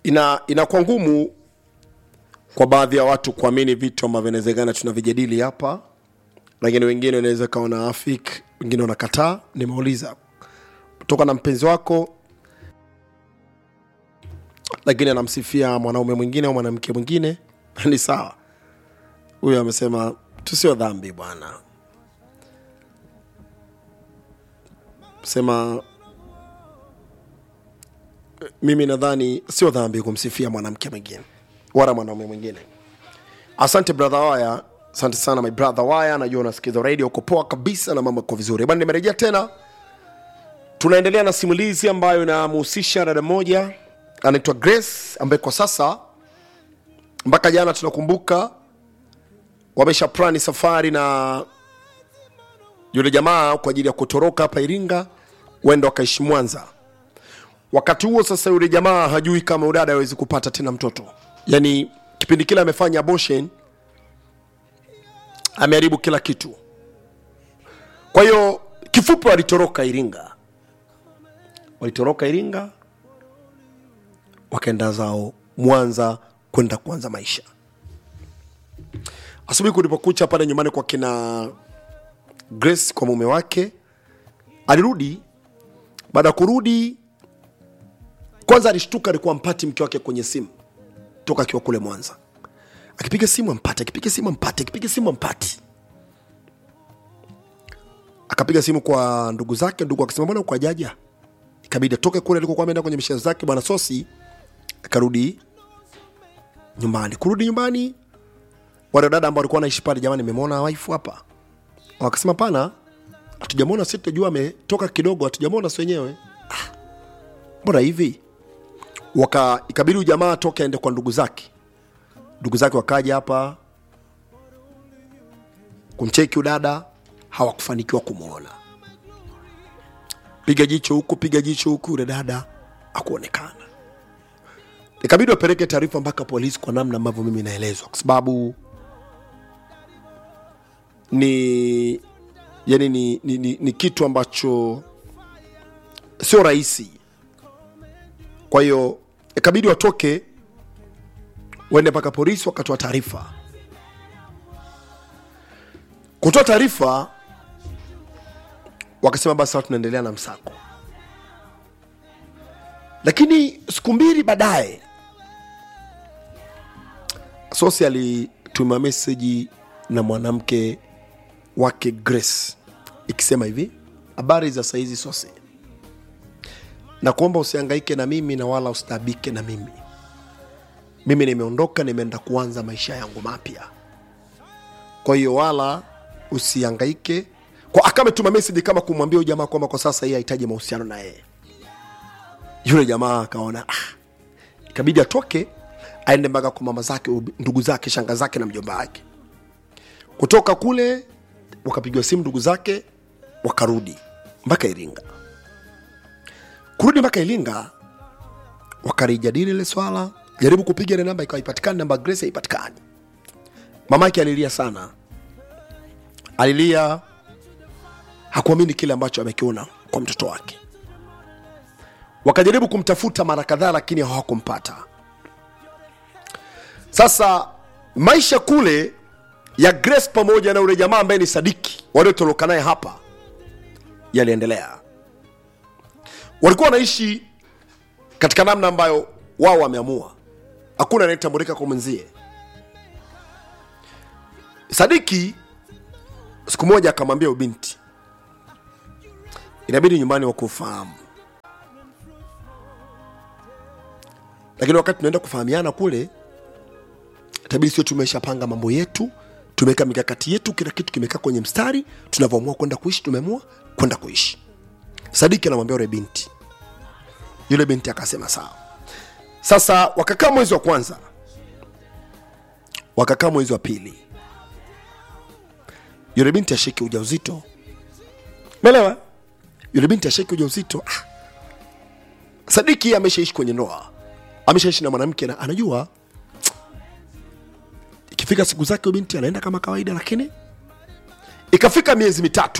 ina inakuwa ngumu kwa baadhi ya watu kuamini vitu ambavyo inawezekana tunavijadili hapa lakini wengine wanaweza kawa na afik wengine wanakataa nimeuliza kutoka na mpenzi wako lakini anamsifia mwanaume mwingine au mwanamke mwingine ni sawa huyo amesema tusio dhambi bwana sema mimi nadhani sio dhambi kumsifia mwanamke mwingine wala mwanaume mwingine asante brother waya asante sana my brother waya najua unasikiza radio uko poa kabisa na mambo yako vizuri bwana nimerejea tena tunaendelea na simulizi ambayo inamhusisha dada moja anaitwa grace ambaye kwa sasa mpaka jana tunakumbuka wamesha plani safari na yule jamaa kwa ajili ya kutoroka hapa iringa wenda wakaishi mwanza wakati huo sasa yule jamaa hajui kama udada awezi kupata tena mtoto yaani kipindi kile amefanya abortion ameharibu kila kitu kwa hiyo kifupi walitoroka iringa walitoroka iringa wakaenda zao mwanza kwenda kuanza maisha asubuhi kulipokucha pale nyumbani kwa kina grace kwa mume wake alirudi baada ya kurudi kwanza alishtuka alikuwa mpati mke wake kwenye simu toka akiwa kule mwanza akipiga simu ampate akipiga simu ampate akipiga simu ampati akapiga simu kwa ndugu zake ndugu akasema mbona uko ajaja ikabidi atoke kule alikokuwa ameenda kwenye mishezo zake bwana sosi akarudi nyumbani kurudi nyumbani wale dada ambao walikuwa wanaishi pale jamani nimemwona waifu hapa wakasema pana hatujamwona si tutajua ametoka kidogo hatujamwona si wenyewe "Ah, mbona hivi waka ikabidi ujamaa atoke aende kwa ndugu zake ndugu zake wakaja hapa kumcheki udada hawakufanikiwa kumwona piga jicho huku piga jicho huku yule dada akuonekana ikabidi wapeleke taarifa mpaka polisi kwa namna ambavyo mimi naelezwa kwa sababu ni yani ni, ni, ni, ni kitu ambacho sio rahisi kwa hiyo ikabidi watoke waende mpaka polisi wakatoa taarifa kutoa taarifa wakasema basi sasa tunaendelea na msako lakini siku mbili baadaye sosi alituma meseji na mwanamke wake grace ikisema hivi habari za saizi sosi na kuomba usiangaike na mimi na wala ustabike na mimi mimi nimeondoka nimeenda kuanza maisha yangu mapya kwa hiyo wala usiangaike kwa akametuma message kama kumwambia huyu jamaa kwamba kwa sasa yeye hahitaji mahusiano na yeye yule jamaa akaona ah, ikabidi atoke aende mpaka kwa mama zake ubi- ndugu zake shanga zake na mjomba wake kutoka kule wakapigiwa simu ndugu zake wakarudi mpaka iringa kurudi mpaka iringa wakalijadili ile swala jaribu kupiga ile namba ikawa ipatikani namba ya grace haipatikani mamake alilia sana alilia hakuamini kile ambacho amekiona kwa mtoto wake wakajaribu kumtafuta mara kadhaa lakini hawakumpata sasa maisha kule ya grace pamoja na ule jamaa ambaye ni sadiki waliotoroka naye hapa yaliendelea walikuwa wanaishi katika namna ambayo wao wameamua hakuna anayetambulika kwa mwenzie sadiki siku moja akamwambia ubinti inabidi nyumbani wakufahamu lakini wakati tunaenda kufahamiana kule tabidi sio tumeshapanga mambo yetu tumeweka mikakati yetu kila kitu kimekaa kwenye mstari tunavyoamua kwenda kuishi tumeamua kwenda kuishi sadiki anamwambia yule binti yule binti akasema sawa sasa wakakaa mwezi wa kwanza wakakaa mwezi wa pili yule binti ashike ujauzito melewa yule binti ashike ujauzito ah. sadiki ameshaishi kwenye ndoa ameshaishi na mwanamke na anajua ikifika siku zake huyu binti anaenda kama kawaida lakini ikafika miezi mitatu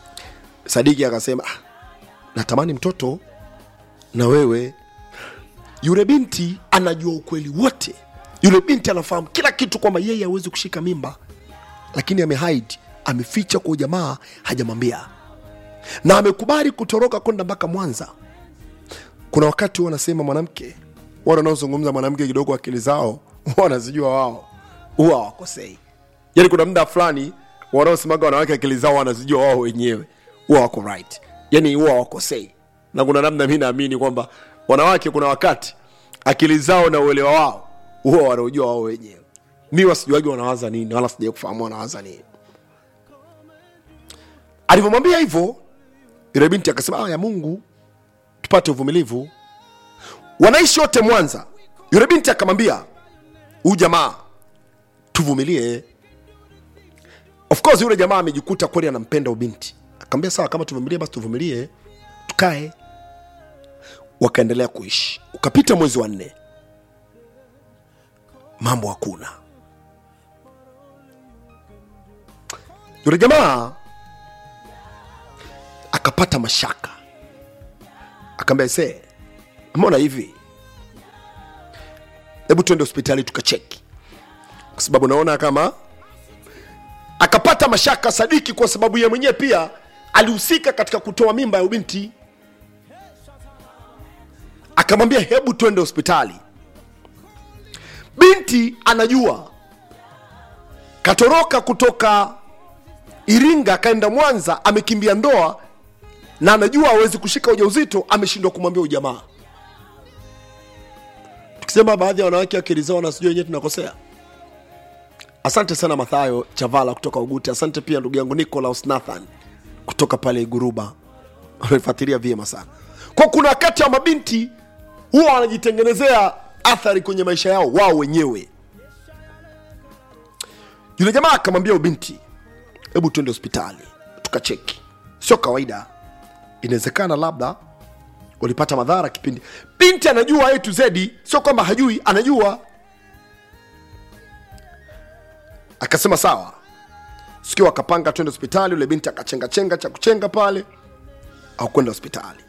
sadiki akasema ah, natamani mtoto na wewe yule binti anajua ukweli wote yule binti anafahamu kila kitu kwamba yeye hawezi kushika mimba lakini amehide ameficha kwa ujamaa hajamwambia na amekubali kutoroka kwenda mpaka mwanza kuna wakati huwa wanasema mwanamke wale wanaozungumza mwanamke kidogo akili zao huwa wanazijua wao huwa hawakosei yaani kuna muda fulani wanaosemaga wanawake akili zao wanazijua wao wenyewe huwa wako right yaani huwa hawakosei na kuna namna mi naamini kwamba wanawake kuna wakati akili zao na uelewa wao huwa wanaujua wao wenyewe mi wasijuagi wanawaza nini wala sijai kufahamu wanawaza nini alivyomwambia hivyo yule binti akasema "Ah, ya mungu tupate uvumilivu wanaishi wote mwanza yule binti akamwambia huyu jamaa tuvumilie of course yule jamaa amejikuta kweli anampenda ubinti akamwambia sawa kama tuvumilie basi tuvumilie tukae wakaendelea kuishi ukapita mwezi wa nne mambo hakuna yule jamaa akapata mashaka akaambia se mbona hivi hebu tuende hospitali tukacheki kwa sababu naona kama akapata mashaka sadiki kwa sababu ye mwenyewe pia alihusika katika kutoa mimba ya ubinti akamwambia hebu twende hospitali binti anajua katoroka kutoka iringa akaenda mwanza amekimbia ndoa na anajua hawezi kushika ujauzito ameshindwa kumwambia ujamaa tukisema baadhi ya wanawake akili zao na sijui wenyewe tunakosea asante sana mathayo chavala kutoka uguti asante pia ndugu yangu nicolaus nathan kutoka pale iguruba amefuatilia vyema sana kwa kuna wakati wa mabinti huwa wanajitengenezea athari kwenye maisha yao wao wenyewe yule jamaa akamwambia ubinti hebu tuende hospitali tukacheki sio kawaida inawezekana labda walipata madhara kipindi binti anajua a to z sio kwamba hajui anajua akasema sawa sikio akapanga twende hospitali yule binti akachenga chenga cha kuchenga pale au kwenda hospitali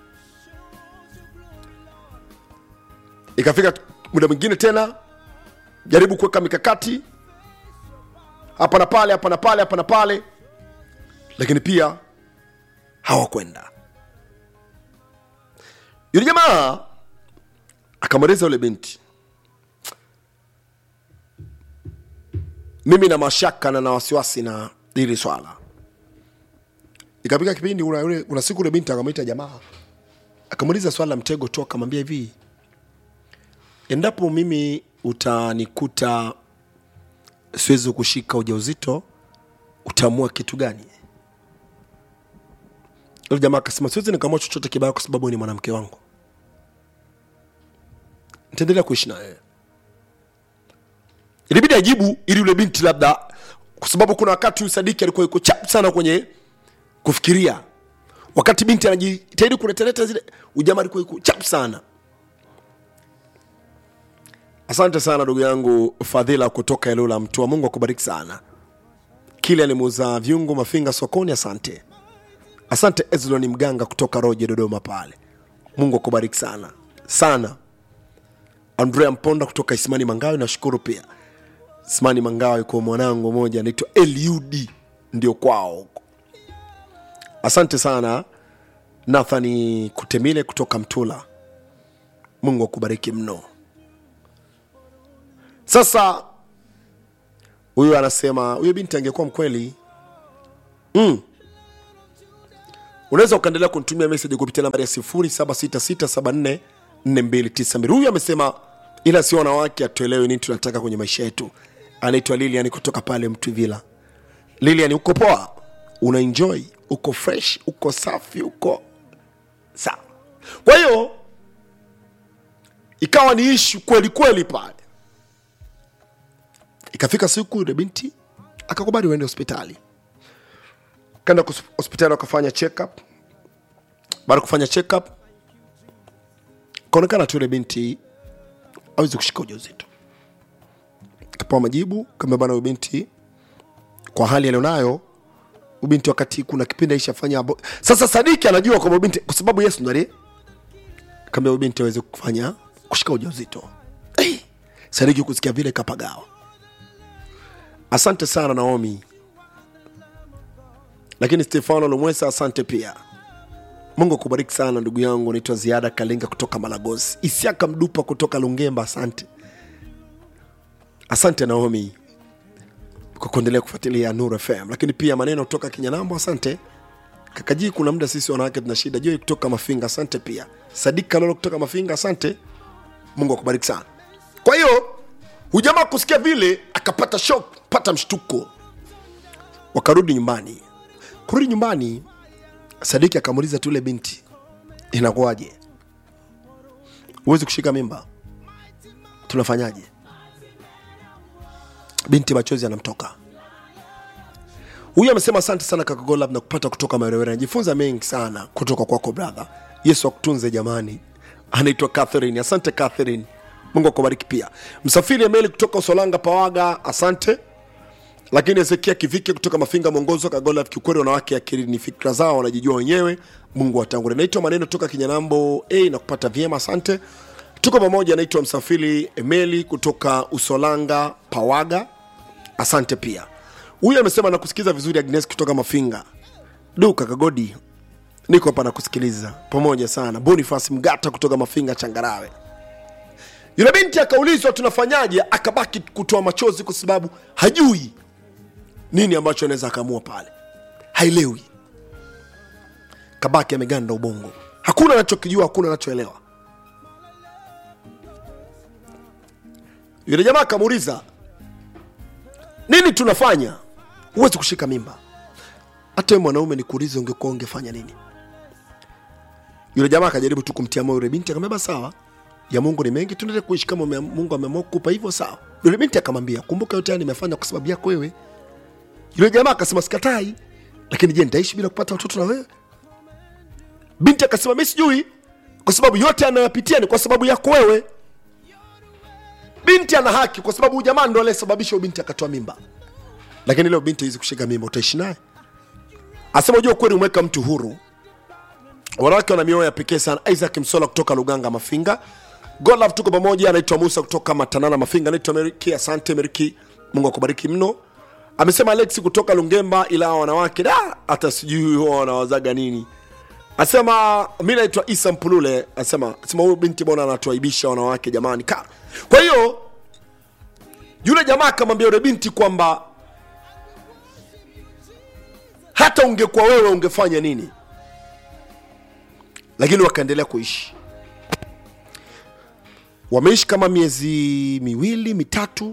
ikafika muda mwingine tena jaribu kuweka mikakati hapa na pale hapa na pale hapa na pale lakini pia hawakwenda yule jamaa akamweleza yule binti mimi na mashaka na na wasiwasi na hili swala ikapika kipindi kuna, yule- kuna siku yule binti akamwita jamaa akamuuliza swala la mtego tu akamwambia hivi endapo mimi utanikuta siwezi kushika ujauzito utaamua kitu gani yule jamaa akasema siwezi nikaamua chochote kibaya kwa sababu wewe ni mwanamke wangu nitaendelea kuishi na wewe ilibidi ajibu ili yule binti labda kwa sababu kuna wakati huyu sadiki alikuwa yuko chap sana kwenye kufikiria wakati binti anajitahidi kuletaleta zile ujamaa alikuwa yuko chap sana asante sana ndugu yangu fadhila kutoka eneo la mtua mungu akubariki sana kile alimuuza viungo mafinga sokoni asante asante ezloni mganga kutoka roje dodoma pale mungu akubariki sana sana andrea mponda kutoka isimani mangawe nashukuru pia isimani mangawe kwa mwanangu moja anaitwa eliud ndio kwao huko asante sana nathani kutemile kutoka mtula mungu akubariki mno sasa huyu anasema huyo binti angekuwa mkweli mm. unaweza ukaendelea kunitumia meseji kupitia nambari ya 0766744292 huyu amesema ila sio wanawake atuelewe nini tunataka kwenye maisha yetu anaitwa lilian kutoka pale mtwivila lilian uko poa una enjoy uko fresh uko safi uko sawa kwa hiyo ikawa ni ishu kweli kweli pale ikafika siku yule binti akakubali uende hospitali kaenda kus- hospitali wakafanya check up baada ya kufanya check up kaonekana tu yule binti awezi kushika ujauzito kapewa majibu kama bana huyu binti kwa hali alionayo ubinti wakati kuna kipindi aishafanya abo... sasa sadiki anajua kwamba binti kwa sababu yesu ndo aliye kaambia huyu binti aweze kufanya kushika ujauzito hey, sadiki kusikia vile kapagawa asante sana naomi lakini stefano lomwesa asante pia mungu akubariki sana ndugu yangu naitwa ziada kalinga kutoka malagosi isiaka mdupa kutoka lungemba asante asante naomi kwa kuendelea kufuatilia Nuru FM, lakini pia maneno kutoka Kinyanambo, asante Kakajii. Kuna muda sisi wanawake tuna shida. Joi kutoka Mafinga, asante pia. Sadika Lolo kutoka Mafinga, asante. Mungu akubariki sana. Kwa hiyo hujamaa kusikia vile akapata shock, pata mshtuko, wakarudi nyumbani. Kurudi nyumbani, Sadiki akamuuliza tu yule binti, inakuwaje? Huwezi kushika mimba, tunafanyaje? binti machozi anamtoka huyu amesema asante sana kaka golab na kupata kutoka marewere anajifunza mengi sana kutoka kwako brother yesu akutunze jamani anaitwa catherine asante catherine mungu akubariki pia msafiri emeli kutoka usolanga pawaga asante lakini ezekia kivike kutoka mafinga mwongozo kagola kiukweli wanawake akili ni fikra zao wanajijua wenyewe mungu watangule naitwa maneno toka kinyanambo a na kupata vyema asante tuko pamoja naitwa msafiri emeli kutoka usolanga pawaga asante pia huyu amesema nakusikiza vizuri agnes kutoka mafinga du kakagodi niko hapa nakusikiliza pamoja sana bonifas mgata kutoka mafinga changarawe yule binti akaulizwa tunafanyaje akabaki kutoa machozi kwa sababu hajui nini ambacho anaweza akaamua pale hailewi kabaki ameganda ubongo hakuna anachokijua hakuna anachoelewa yule jamaa akamuuliza nini tunafanya huwezi kushika mimba hata we mwanaume nikuulize ungekuwa ungefanya nini yule jamaa akajaribu tu kumtia moyo yule binti akamwambia "Basi sawa ya mungu ni mengi tuendelee kuishi kama ume- mungu ameamua kukupa hivyo sawa yule binti akamwambia kumbuka yote haya nimefanya kwa sababu yako wewe yule jamaa akasema sikatai lakini je nitaishi bila kupata watoto na wewe binti akasema mi sijui kwa sababu yote anayopitia ni kwa sababu yako wewe binti ana haki kwa sababu huyu jamaa ndo aliyesababisha huyu binti akatoa mimba lakini leo binti hizi kushika mimba utaishi naye asema ujua ukweli umeweka mtu huru wanawake wana mioyo ya pekee sana isaac msola kutoka luganga mafinga golaf tuko pamoja anaitwa musa kutoka matanana mafinga anaitwa meriki asante meriki mungu akubariki mno amesema alexi kutoka lungemba ila hawa wanawake da hata sijui huwa wanawazaga nini asema mi naitwa isa mpulule asema asema huyu binti bwana anatuaibisha wanawake jamani ka kwa hiyo yule jamaa akamwambia yule binti kwamba hata ungekuwa wewe ungefanya nini lakini wakaendelea kuishi wameishi kama miezi miwili mitatu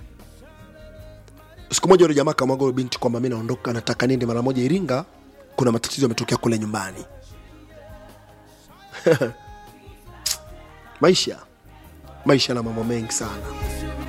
siku moja yule jamaa akamwaga yule binti kwamba mi naondoka nataka niende mara moja iringa kuna matatizo yametokea kule nyumbani maisha maisha na mambo mengi sana